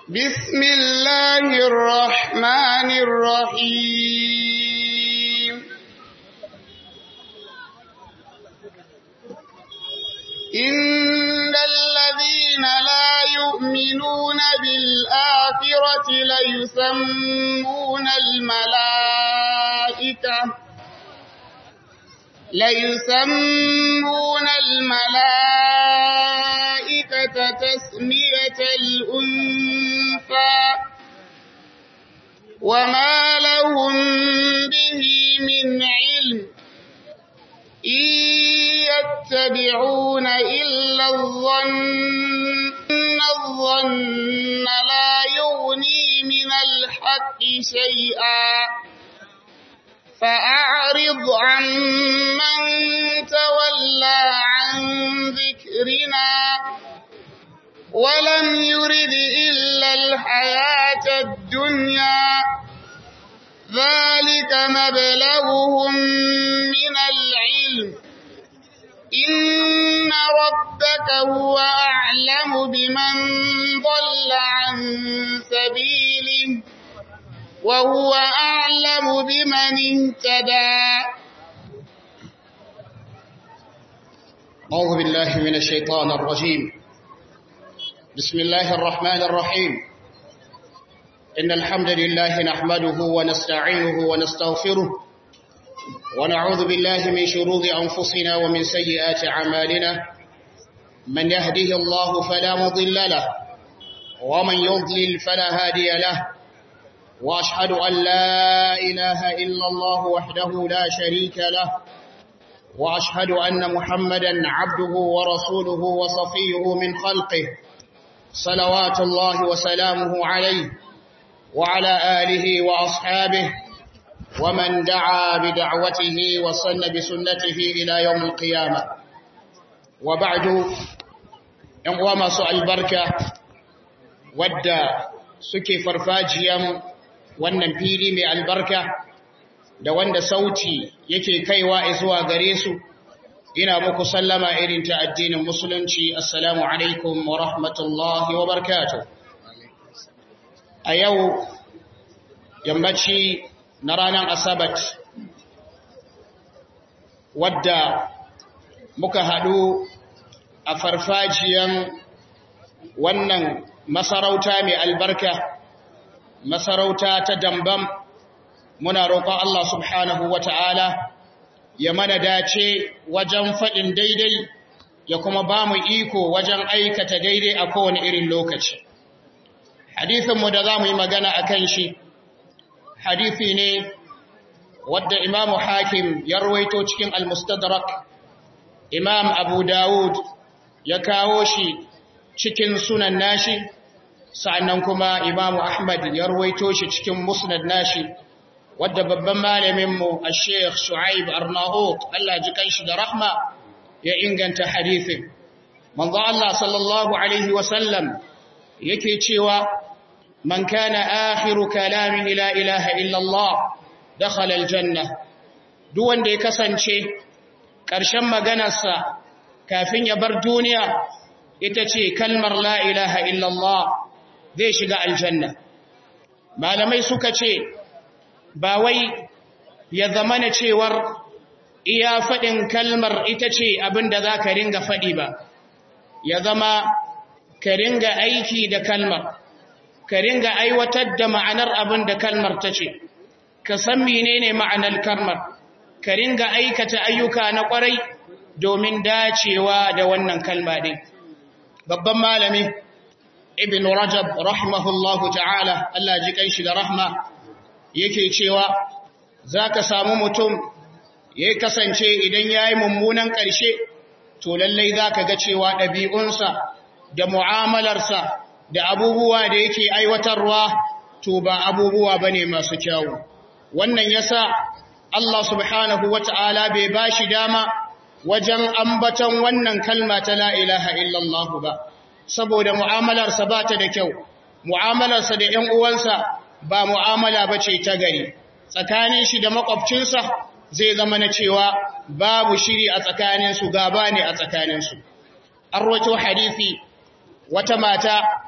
بسم الله الرحمن الرحيم إن الذين لا يؤمنون بالآخرة ليسمون الملائكة ليسمون الملائكة تسمية الأنثى وما لهم به من علم إن يتبعون إلا الظن إن الظن لا يغني من الحق شيئا فأعرض عن من تولى عن ذكرنا ولم يرد إلا الحياة الدنيا ذلك مبلغهم من العلم إن ربك هو أعلم بمن ضل عن سبيله وهو أعلم بمن اهتدى أعوذ بالله من الشيطان الرجيم بسم الله الرحمن الرحيم إن الحمد لله نحمده ونستعينه ونستغفره ونعوذ بالله من شرور أنفسنا ومن سيئات أعمالنا من يهده الله فلا مضل له ومن يضلل فلا هادي له وأشهد أن لا إله إلا الله وحده لا شريك له وأشهد أن محمدا عبده ورسوله وصفيه من خلقه صلوات الله وسلامه عليه وعلى آله وأصحابه ومن دعا بدعوته وصن بسنته إلى يوم القيامة وبعد ينقوى سؤال بركة ودى سكي فرفاجيا wannan fili mai albarka da wanda sauti yake kaiwa zuwa gare su ina muku sallama irin ta addinin musulunci assalamu alaikum wa rahmatullahi wa barakatuh a yau yammaci na ranar asabat wadda muka haɗu a farfajiyan wannan masarauta mai albarka masarauta ta dambam muna roƙon Allah subhanahu wa ta'ala ya mana dace wajen faɗin daidai ya kuma ba mu iko wajen aikata daidai a kowane irin lokaci. Hadithinmu da za mu yi magana a kan shi, hadithi ne wadda Imamu Hakim ya rawaito cikin Al-Mustadrak, Imam Abu Dawud ya kawo shi cikin sunan nashi, sa'annan kuma Imamu Ahmad ya rawaito shi cikin musnad nashi. wadda babban malaminmu a sheikh shu'aib arnaut Allah ji kanshi da rahma ya inganta hadithin manzo Allah sallallahu alaihi wasallam yake cewa man kana akhiru kalamihi la ilaha illa Allah dakhala aljanna duk wanda ya kasance ƙarshen maganarsa kafin ya bar duniya ita ce kalmar la ilaha illa Allah zai shiga aljanna malamai suka ce ba wai ya zama na cewar iya faɗin kalmar ita ce abin da za ka ringa faɗi ba, ya zama ka ringa aiki da kalmar, ka ringa aiwatar da ma'anar abin da kalmar ta ce, ka san menene ma'anar kalmar, ka ringa aikata ayyuka na ƙwarai domin dacewa da wannan kalma ɗin. Babban malami, Ibn Rajab, rahimahullahu ta'ala, Allah ji ƙanshi da rahma, yake cewa za ka samu mutum ya kasance idan ya yi mummunan ƙarshe to lallai za ka ga cewa ɗabi'unsa da mu'amalarsa da abubuwa da yake aiwatarwa to ba abubuwa ba ne masu kyawu wannan ya sa Allah subhanahu wa ta'ala bai ba shi dama wajen ambaton wannan kalma ta la'ilaha illallah ba saboda mu'amalarsa ba ta da kyau mu'amalarsa da ‘yan uwansa ba mu'amala ba ce ta gari tsakanin shi da makwabcinsa zai zama na cewa babu shiri a tsakaninsu gaba ne a tsakaninsu an roto hadisi wata mata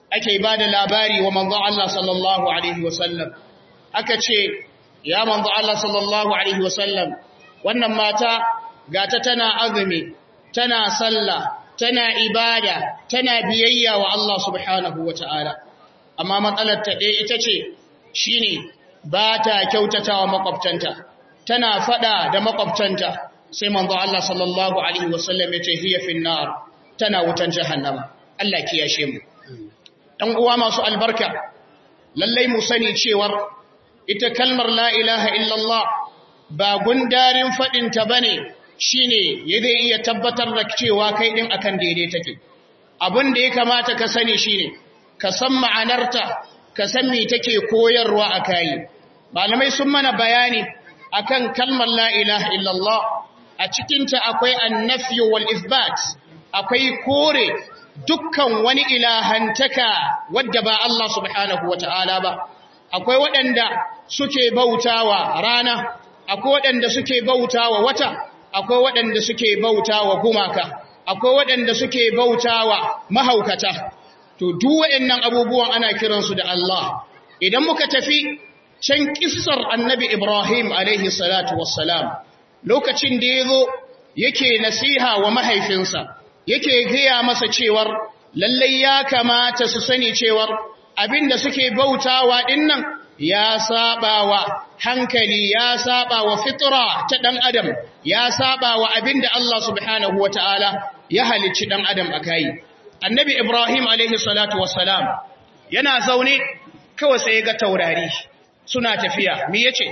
ake ba da labari wa manzo Allah sallallahu alaihi wasallam aka ce ya manzo Allah sallallahu alaihi wasallam wannan mata gata tana azumi tana sallah tana ibada tana biyayya wa Allah subhanahu wataala amma matsalar ta ɗaya ita ce shine ba ta kyautatawa makwabtanta tana fada da makwabtanta sai manzo Allah sallallahu alaihi wasallam ya ce hiya fin nar tana wutan jahannama Allah kiyashe mu dan uwa masu albarka lallai mu sani cewar ita kalmar la ilaha illallah ba gundarin fadin ta bane shine ya zai iya tabbatar da cewa kai din akan daidai take abin da ya kamata ka sani shine ka san ma'anarta ka san me take koyarwa a kai malamai sun mana bayani akan kalmar la ilaha illallah a cikinta akwai annafyu wal isbat akwai kore dukkan wani ilahantaka wadda ba Allah subhanahu wata'ala ba akwai waɗanda suke bautawa rana akwai waɗanda suke bautawa wata akwai waɗanda suke bautawa gumaka akwai waɗanda suke bautawa mahaukata to duk waɗannan abubuwan ana kiransu da Allah idan muka tafi can kissar annabi Ibrahim alaihi salatu wassalam lokacin da yazo yake nasiha wa mahaifinsa yake gaya masa cewar lallai ya kamata su sani cewar abinda suke bautawa dinnan ya sabawa hankali ya sabawa fitra ta dan adam ya sabawa abinda Allah subhanahu wataala ya halicci dan adam akai annabi Ibrahim alaihi salatu wassalam yana zaune kawai sai ga taurari suna tafiya me yace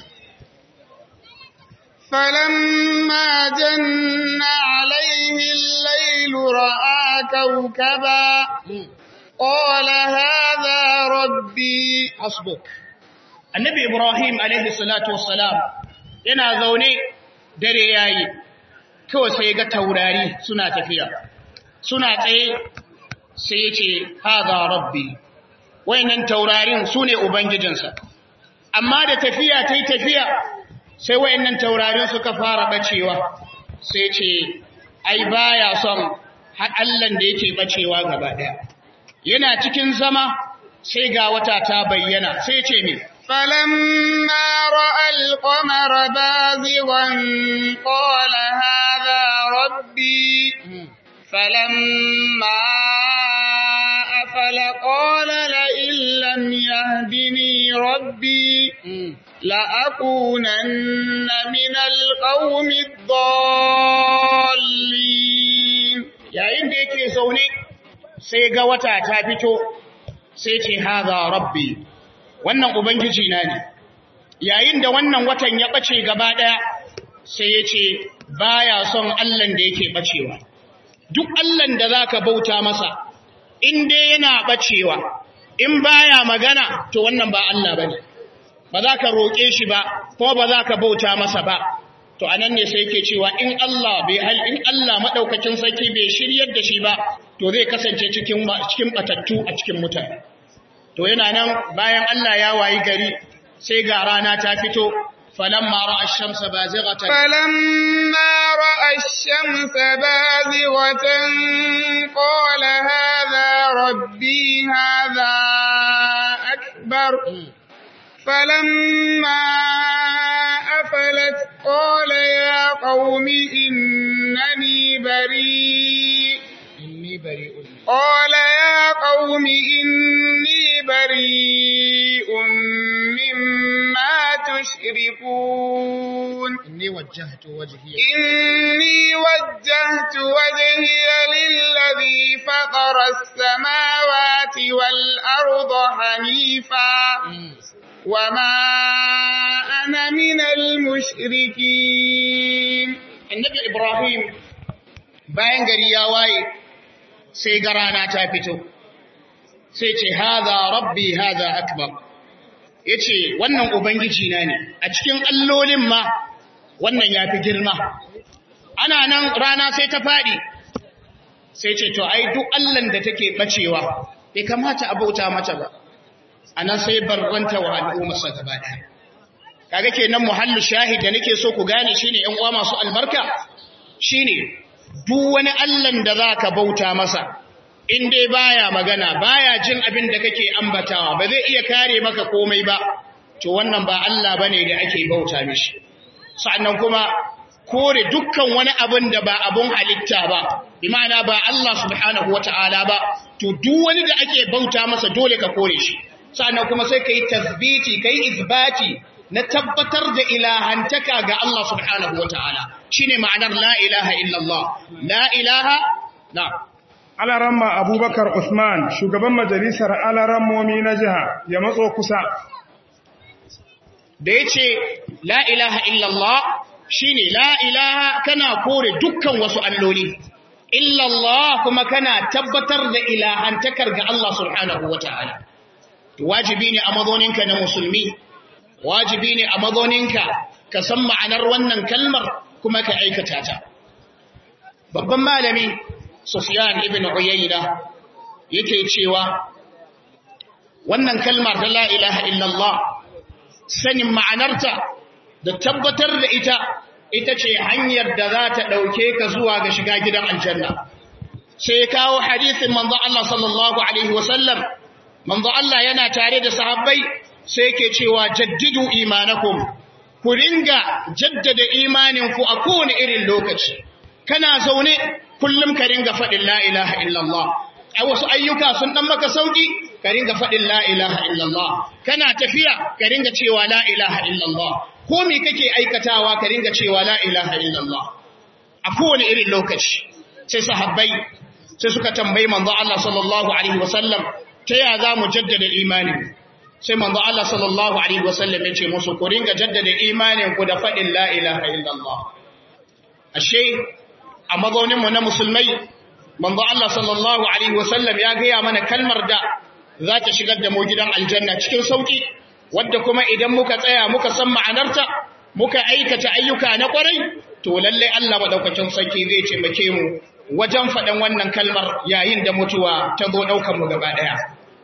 فلما جن عليه الليل رأى كوكبا قال هذا ربي hasbuk annabi ibrahim alaihi salatu wassalam yana zaune dare yayi kawai sai ga taurari suna tafiya suna tsaye sai yace hadha rabbi wayannan taurarin sune ubangijinsa amma da tafiya tai tafiya sai wayannan taurarin suka fara bacewa sai ce ai baya son har Allah da yake bacewa gaba daya yana cikin zama sai ga wata ta bayyana sai ce me فلما رأى القمر بازغا قال هذا ربي فلما أفل قال لئن لم يهدني ربي لأكونن من القوم الضالين yayin da yake zaune sai ga wata ta fito sai ce haza rabbi wannan ubangiji na ne yayin da wannan watan ya bace gaba daya sai ya ce baya son Allah da yake bacewa duk Allah da zaka bauta masa in dai yana bacewa in baya magana to wannan ba Allah bane ba za ka roƙe shi ba kuma ba za ka bauta masa ba to anan ne sai yake cewa in Allah bai hal in Allah madaukakin sarki bai shiryar da shi ba to zai kasance cikin cikin batattu a cikin mutane to yana nan bayan Allah ya wayi gari sai ga rana ta fito falamma ra'a ash-shamsa bazighatan فلما رأى الشمس بازغة قال هذا ربي هذا أكبر فلما أفلت قال يا قوم إنني بريء inni bari'un قال يا قوم إني بريء مما تشركون inni wajjahtu wajhiya إني وجهت وجهي للذي فطر السماوات والأرض حنيفا وما أنا من المشركين annabi Ibrahim bayan gari ya waye sai ga rana ta fito sai ce haza rabbi haza akbar yace wannan ubangiji na ne a cikin allolin ma wannan yafi girma ana nan rana sai ta fadi sai ce to ai duk allan da take bacewa bai kamata a bauta mata ba anan sai barranta wa al'ummarsa gaba daya kaga kenan muhallu shahid da nake so ku gane shine ƴan uwa masu albarka shine duk wani allan da zaka bauta masa in dai baya magana baya jin abin da kake ambatawa ba zai iya kare maka komai ba to wannan ba Allah bane da ake bauta mishi sannan kuma kore dukkan wani abin da ba abun halitta ba bi ma'ana ba Allah subhanahu wata'ala ba to duk wani da ake bauta masa dole ka kore shi sannan kuma sai kai tasbiti kai isbati na tabbatar da ilahantaka ga Allah subhanahu wata'ala shine ma'anar la ilaha illallah la ilaha na Alaramma Abubakar Usman, shugaban majalisar alarammomi na jiha, ya matso kusa. Da ya ce, La ilaha illallah shi ne, La ilaha kana kore dukkan wasu alloli, illallah kuma kana tabbatar da ilahantakar ga Allah subhanahu wa ta'ala. Wajibi ne a mazoninka na musulmi, wajibi ne a mazoninka ka san ma'anar wannan kalmar kuma ka aikata ta. Babban malami, Sufyan ibn Uyayna yake cewa wannan kalmar ta la ilaha illallah sanin ma'anarta da tabbatar da ita ita ce hanyar da za ta dauke ka zuwa ga shiga gidan aljanna sai kawo hadisin manzo Allah sallallahu alaihi wasallam manzo Allah yana tare da sahabbai sai yake cewa jaddidu imanakum ku ringa jaddada imaninku a kowane irin lokaci kana zaune kullum ka ringa faɗin la ilaha illallah a wasu ayyuka sun ɗan maka sauƙi ka ringa faɗin la ilaha illallah kana tafiya ka ringa cewa la ilaha illallah ko me kake aikatawa ka ringa cewa la ilaha illallah a kowane irin lokaci sai sahabbai sai suka tambayi manzo Allah sallallahu alaihi wasallam ta ya za mu jaddada imani sai manzo Allah sallallahu alaihi wasallam ya ce musu ku ringa jaddada imanin ku da faɗin la ilaha illallah ashe a mazauninmu na musulmai manzo Allah sallallahu alaihi wasallam ya gaya mana kalmar da za ta shigar da mu gidan aljanna cikin sauki wadda kuma idan muka tsaya muka san ma'anarta muka aikata ayyuka na kwarai to lalle Allah madaukakin sarki zai taimake mu wajen faɗan wannan kalmar yayin da mutuwa ta zo ɗaukar mu gaba ɗaya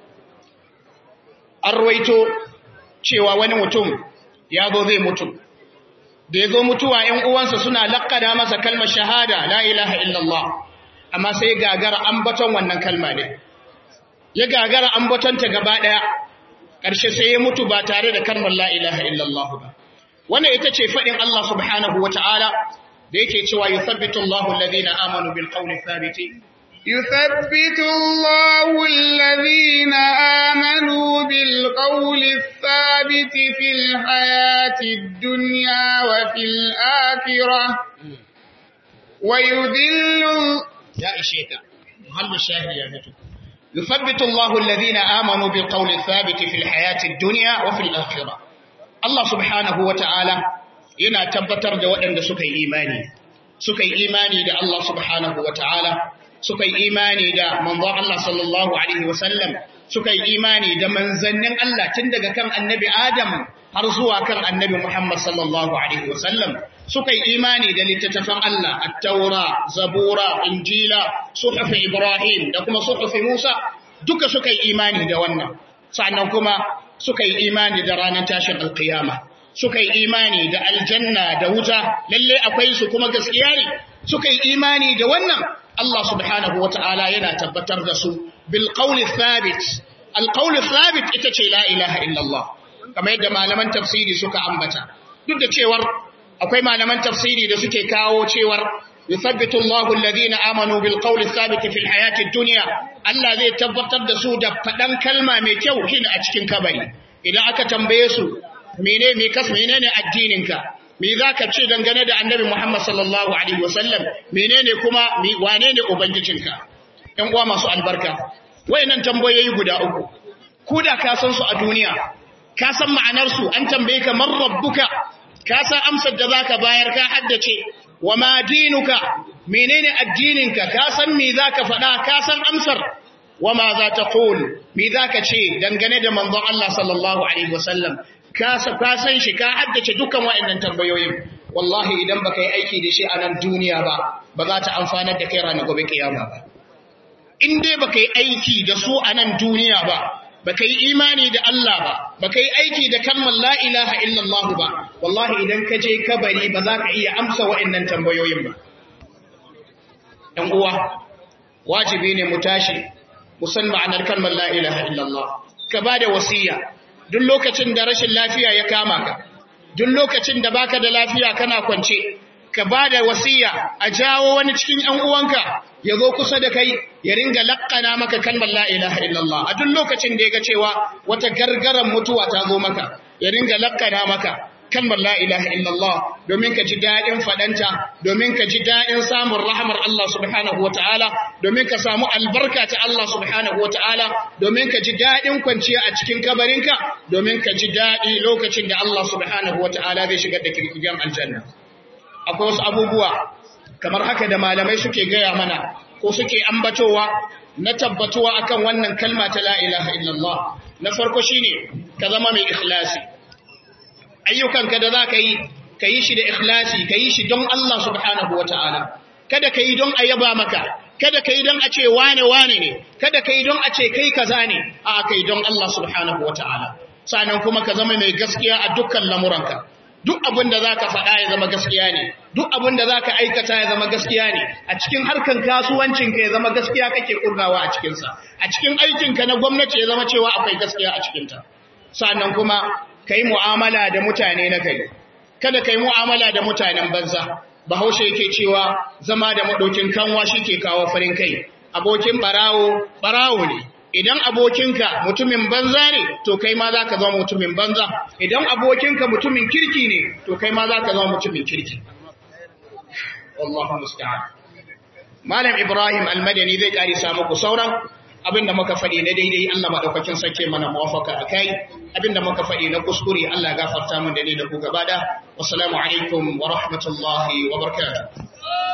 an ruwaito cewa wani mutum ya zo zai mutu da ya zo mutuwa ‘yan uwansa suna laƙada masa kalmar shahada la ilaha illallah amma sai gagara ambaton wannan kalma ne ya gagara ambatonta gaba ɗaya ƙarshe sai ya mutu ba tare da kalmar la ilaha illallah ba wannan ita ce faɗin Allah subhanahu wa ta'ala da yake cewa yuthabbitu Allahu alladhina amanu bil qawli thabiti يثبت الله الذين آمنوا بالقول الثابت في الحياة الدنيا وفي الآخرة ويذل يا إشيك محل الشاهد يا نتو يثبت الله الذين آمنوا بالقول الثابت في الحياة الدنيا وفي الآخرة الله سبحانه وتعالى yana tabbatar da waɗanda suka yi imani suka yi imani da Allah subhanahu wa ta'ala suka yi imani da manzo Allah sallallahu alaihi wasallam suka yi imani da manzannin Allah tun daga kan annabi Adam har zuwa kan annabi Muhammad sallallahu alaihi wasallam suka yi imani da littattafan Allah at-taura zabura injila suhuf ibrahim da kuma suhuf musa duka suka yi imani da wannan sannan kuma suka yi imani da ranar tashin alkiyama suka yi imani da aljanna da wuta lalle akwai su kuma gaskiya ne suka yi imani da wannan Allah subhanahu wata'ala yana tabbatar da su bil qawli thabit al qawli thabit ita ce la ilaha illallah kamar yadda malaman tafsiri suka ambata duk da cewar akwai malaman tafsiri da suke kawo cewar yuthabbitu Allahu alladhina amanu bil qawli thabit fil hayati dunya Allah zai tabbatar da su da fadan kalma mai kyau kin a cikin kabari idan aka tambaye su mene me kas menene addininka me zaka ce dangane da annabi Muhammad sallallahu alaihi wasallam menene kuma wane ne ubangijinka ɗan uwa masu albarka wayannan tambayoyi guda uku ku da ka san su a duniya ka san ma'anar su an tambaye ka man rabbuka ka san amsar da zaka bayar ka haddace wa ma dinuka menene addininka ka san me zaka faɗa ka san amsar wa ma za ta qul me zaka ce dangane da manzon Allah sallallahu alaihi wasallam ka san shi ka haddace dukkan waɗannan tambayoyin wallahi idan baka yi aiki da shi a nan duniya ba ba za ta amfanar da kai ranar gobe kiyama ba in dai baka yi aiki da su a nan duniya ba baka yi imani da Allah ba baka yi aiki da kalmar la ilaha illallah ba wallahi idan ka je kabari ba za ka iya amsa waɗannan tambayoyin ba ɗan uwa wajibi ne mu tashi mu san ma'anar kalmar la ilaha illallah ka bada wasiya duk lokacin da rashin lafiya ya kama ka duk lokacin da baka da lafiya kana kwance ka bada wasiya a jawo wani cikin ƴan uwanka ya zo kusa da kai ya ringa lakkana maka kalmar la ilaha illallah a duk lokacin da ya ga cewa wata gargaran mutuwa ta zo maka ya ringa lakkana maka kalmar la ilaha illallah domin ka ji daɗin faɗanta domin ka ji daɗin samun rahamar Allah subhanahu wata'ala domin ka samu albarka ta Allah subhanahu wata'ala domin ka ji daɗin kwanciya a cikin kabarinka domin ka ji daɗi lokacin da Allah subhanahu wata'ala zai shigar da kirkigen aljanna akwai wasu abubuwa kamar haka da malamai suke gaya mana ko suke ambatowa na tabbatuwa akan wannan kalma ta la ilaha illallah na farko shine ka zama mai ikhlasi ayyukanka da za ka yi ka yi shi da ikhlasi ka yi shi don Allah subhanahu wa ta'ala kada ka yi don a yaba maka kada ka yi don a ce wane wane ne kada ka yi don a ce kai kaza ne a ka yi don Allah subhanahu wa ta'ala sannan kuma ka zama mai gaskiya a dukkan lamuranka duk abin da za ka faɗa ya zama gaskiya ne duk abin da za ka aikata ya zama gaskiya ne a cikin harkan kasuwancinka ya zama gaskiya kake kurnawa a cikinsa a cikin aikinka na gwamnati ya zama cewa akwai gaskiya a cikinta sannan kuma ka yi mu'amala da mutane na gari kada ka yi mu'amala da mutanen banza bahaushe yake cewa zama da maɗaukin kanwa shi ke kawo farin kai abokin ɓarawo ɓarawo ne idan abokinka mutumin banza ne to kai ma za ka zama mutumin banza idan abokinka mutumin kirki ne to kai ma za ka zama mutumin kirki wallahu musta'an malam ibrahim almadani zai ƙarisa muku sauran abinda muka faɗi na daidai Allah maɗaukakin sake mana muwafaka a kai abinda muka faɗi na kuskure Allah gafarta mun da ni da ku gaba da wassalamu alaikum wa rahmatullahi wa barakatuh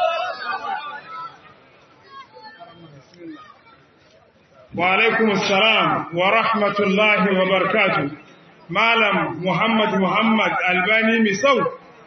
wa alaikum assalam wa rahmatullahi wa barakatuh malam muhammad muhammad albani misau